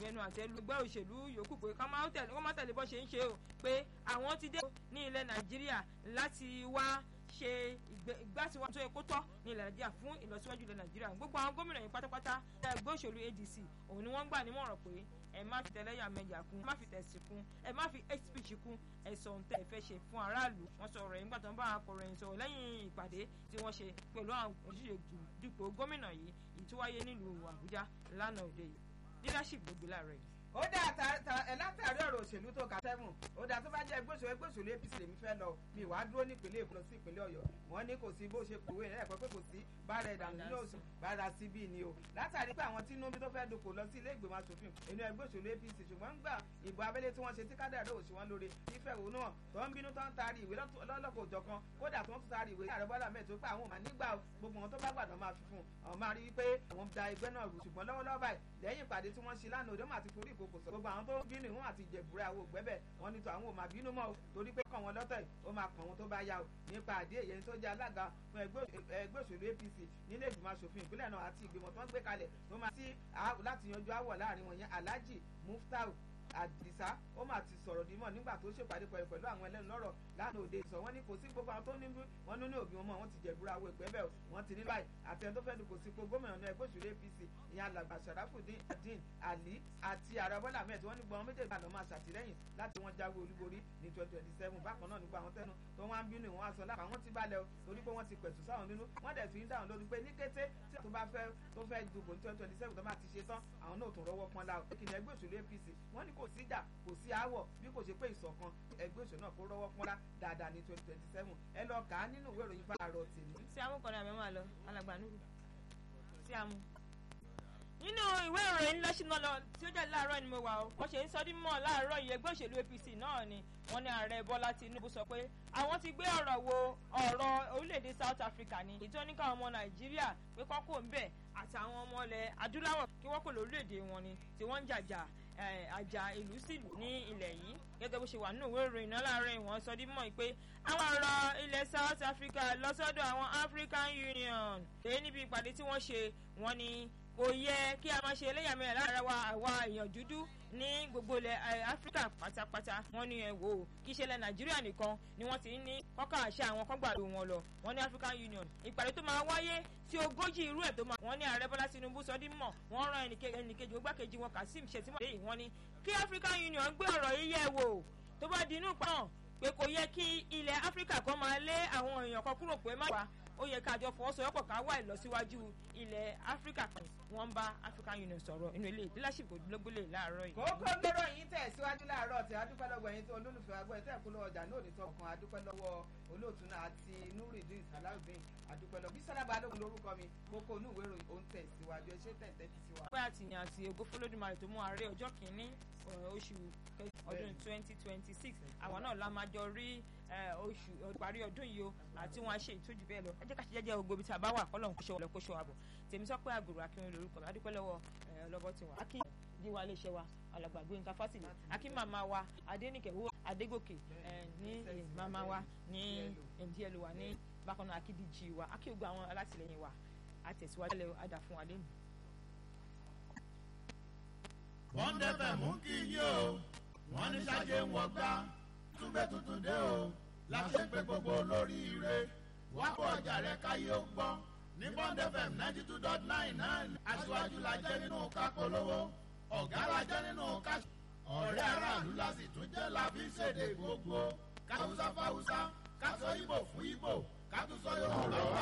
bẹnu àtẹ́ lu ẹgbẹ́ òṣèlú yòókù pé ká má tẹ̀lé wọ́n má tẹ̀lé bó ṣe ń ṣe o pé àwọn ti dé ní ilẹ̀ nàìjíríà láti wá ṣe ìgbàsíwájú tó yẹ kó tọ́ ní ilẹ̀ nàìjíríà fún ìlọsíwájú ilẹ̀ nàìjíríà gbogbo àwọn gómìnà yìí pátápátá ẹgbẹ́ òṣèlú adc òun ni wọ́n gbà nímọ̀ràn pé ẹ má fi tẹlẹ́yàmẹ̀yà kún ẹ má fi tẹ̀sí kún ẹ má fi hate speech kún ẹ sọ ohun tẹ́ ẹ fẹ́ ṣe fún aráàlú wọ́n sọ ọ̀rọ̀ yìí nígbà tó ń bá akọ̀ròyìn sọ̀rọ̀ lẹ́yìn ìpàdé tí wọ́n ṣe pẹ̀lú àwọn òṣìṣẹ́ dupò gómìnà yìí èyí tó wáyé nílùú àbújá lánàá òde yìí leadership gbogbo láàárọ̀ yìí ó dá látàrí ọ̀rọ̀ òṣèlú tó ka seven ó dá tó bá jẹ́ ẹgbẹ́ òṣèlú ẹgbẹ́ òṣèlú apc lèmi fẹ́ lọ mi wàá dúró nípínlẹ̀ èkó lọ sí ìpínlẹ̀ ọ̀yọ́ wọ́n ní kò sí bó ṣe kòwé rẹ̀ pé kò sí bára ẹ̀dà nínú oṣù bára sí bí ni o látàrí pé àwọn tí inú bí tó fẹ́ dupò lọ sí ilé ìgbìmọ̀ asòfin inú ẹgbẹ́ òṣèlú apc ṣùgbọ́n ń gbà ìbò abẹ́lé tí wọ́n ṣe tí kádàrá òṣì wọn lóore nífẹ̀ẹ́ náà tó ń bínú tó ń taari ìwé lọ́lọ́kọ̀ òjọ̀kan kódà tó ń tún taari ìwé ààrẹ bọ́lá mẹ́ẹ̀ tó pé àwọn ò máa nígbà gbogbo wọn tó bá gbàdán máa fi fún àwọn máa rí i pé àwọn da ẹgbẹ́ náà rù ṣùgbọ́n lọ́wọ́lọ́wọ́ báyìí lẹ́yìn ìpàdé tí wọ́n ṣe lánàá òde wọn àti forí ìkòkò sọ gbogbo àwọn tó bínú ìwọ̀n àti ìjẹ̀bùrẹ́ àwọn ògbẹ́bẹ̀ wọn ní tó àwọn ò máa bínú mọ́ o torí pé kàn wọ́n lọ́tọ̀ ó máa kàn wọ́n tó bá yá o nípa àdé èyí tó jẹ́ alága fún ẹgbẹ́ òṣèlú apc nílé ìgbìmọ̀ asòfin ìpínlẹ̀ náà àti ìgbìmọ̀ tó ń gbé kalẹ̀ tó máa sí láti yanjú àwọ̀ láàrin wọn yẹn alhaji muftau àdìsá ó mà ti sọ̀rọ̀ dímọ̀ nígbà tó ṣèpàdé pẹ̀lú pẹ̀lú àwọn ẹlẹ́nu lọ́rọ̀ lánàá òde ìsọ̀ wọn ní kò sí gbogbo àwọn tó ní wọn ní òbí wọn mọ̀ wọn ti jẹ̀búra owó ìpẹ́ bẹ́ẹ̀ wọn ti ní báyìí àti ẹni tó fẹ́ẹ́ dùkò sípò gómìnà náà ẹgbẹ́ òṣèlú apc ìyá alàgbà sàràfùdín adin ali àti ààrẹ bọ́lá ahmed wọn ní gbọ́n méjèèjì àná máa ṣàtìlẹ́yìn láti wọn jáwé olúborí ní twenty twenty seven bákan náà nípa àwọn tẹnu tó wọn á ń bínú ìwọ̀n aṣọ lápá wọn ti balẹ̀ o torí pé wọ́n ti pẹ̀tù sáwọn nínú wọ́n dẹ̀ fi ń dáhùn lórí pé ní kété tí tó bá fẹ́ tó fẹ́ dùbò ní twenty twenty seven tó máa ti ṣe tán àwọn náà tún rọ́wọ́ pọ́n la o kìnìún ẹgbẹ́ òṣèlú apc wọ́n ní kò síjà kò sí aáwọ̀ bí kò ṣe pé ìṣọ̀kan ẹgbẹ́ òṣèlú náà kó rọ́wọ́ pọ́nlá dáadáa ní twenty twenty seven ẹ lọ kà á nínú ìwé ìròyìn fáàrọ̀ tèmi. tí a mú kọ́ni àmì máa lọ alàgbà nùrù tí a mú. nínú ìwé ìròyìn lọ́sìnà lọ tí ó jẹ́ láàárọ̀ ni mo wà ó wọ́n ṣe ń sọdí mọ́ láàárọ̀ yìí ẹgbẹ́ òṣèlú apc náà ni wọ́n ní ààrẹ bọ́lá tinubu sọ pé àwọn ti gbé ọ̀rọ̀ wo ọ̀rọ̀ orílẹ̀-èdè south africa ni èyí tó ní káwọn ọmọ nàìjíríà pé kọ́kọ́ ń bẹ̀ àtàwọn ọmọ ilẹ̀ adúláwọ̀ kí wọ́n kò lórílẹ̀-èdè wọn ni tí wọ́n ń jàjà àjà ìlú sílù ní ilẹ̀ yìí gẹ́gẹ́ bó ṣe wà nínú ìwé ìròyìn náà láàárọ̀ ìwọ̀n sọ dí mọ́ pé àwọn ọ̀rọ̀ ilẹ̀ south africa lọ sọ́dọ̀ àwọn african union èyí níbi ìpàdé tí wọ́n ṣe wọ́n ní kò yẹ kí a máa ṣe eléyàmẹ̀yà lára wa àwa èèyàn dúdú ní gbogbo ilẹ̀ áfíríkà pátápátá wọ́n ní ẹ wò ó kí ìṣẹ̀lẹ̀ nàìjíríà nìkan ni wọ́n ti ń ní kọ́kà àṣà àwọn kọ́gbàdo wọn lọ wọ́n ní african union ìpàdé tó máa wáyé tí ogójì irú ẹ̀ tó máa wọ́n ní ààrẹ bọ́lá tinubu sọ dín mọ̀ wọ́n rán ẹnìkejì ògbákejì wọn kazeem shettima lẹ́yìn wọ́n ní kí african union gbé ọ̀rọ̀ yìí yẹ̀ wò tó bá di inú ìpàdé pé kò yẹ kí ilẹ̀ áfíríkà kan máa lé àwọn èèyàn kan kúrò pé má wà ó yẹ kájọ fọwọ́sowọ́pọ̀ ká wà ìlọsíwájú ilẹ̀ áfíríkà kan wọ́n ń bá african union sọ̀rọ̀ inú ilé leadership òdúlógbólé láàárọ̀ yìí. kókó lọ́rọ̀ yìí tẹ̀ síwájú láàárọ̀ tí adúpẹ́ lọ́wọ́ ẹ̀yin tó olólùfẹ́ agbọ́ ẹ̀tẹ́ ìkúlọ̀ ọjà ní òní tó kan adúpẹ́ lọ́wọ́ olóòtú náà àti nuridin salawudeen adúpẹ́ lọ́wọ́ bísọ́lá balógun lórúkọ mi kókó inú ìwé ìròyìn òun tẹ̀ síwájú ẹ ṣe tẹ̀tẹ̀ ti síwájú. pé àtìyàn àti ògo fọlọ́dúnmarè tó mú ààrẹ ọjọ́ kìíní oṣù ọdún twenty twenty six àwọn náà la máa jọ rí oṣù ìparí ọdún yìí o àti wọn a ṣe ìtọ́jú bẹ́ẹ̀ lọ ẹ jẹ́ ká ṣe jẹ́jẹ́ gbogbo ibi tí a bá wà kọ́lọ́n kóṣọ́ ọ̀lẹ́ kóṣọ́ àbọ̀ tèmi sọ pé àgùrù akínrin lórúkọ mi adúpẹ́ lọ́wọ́ ọlọ́bọ tiwọn akí díwá iléeṣẹ́ wa alàgbà Gbénga Fásìlì akí màmá wa adénìkẹ́ wo adégòkè ní màmá wa ní ndl wa ní bákan náà akídíjì wa akí gbogbo àwọn alátìlẹyìn wa àtẹ̀síwájú lẹ́wọ̀ àdà fún wa lẹ́nu. wọ́n dẹ́fẹ̀ mú kí yí o wọ́n ní sájé ń wọgbá túbẹ̀ tuntun dé o láti pé gbogbo olórí ire wá kó ọjà rẹ káyé ó gbọ́ ní bond fm ninety two dot nine náà aṣíwájú la jẹ́ nínú ká polówó ọ̀gá la jẹ́ nínú ká ọ̀rẹ́ aráàlú la sì tún jẹ́ la fi ṣèdè gbogbo káwùsá fáwùsá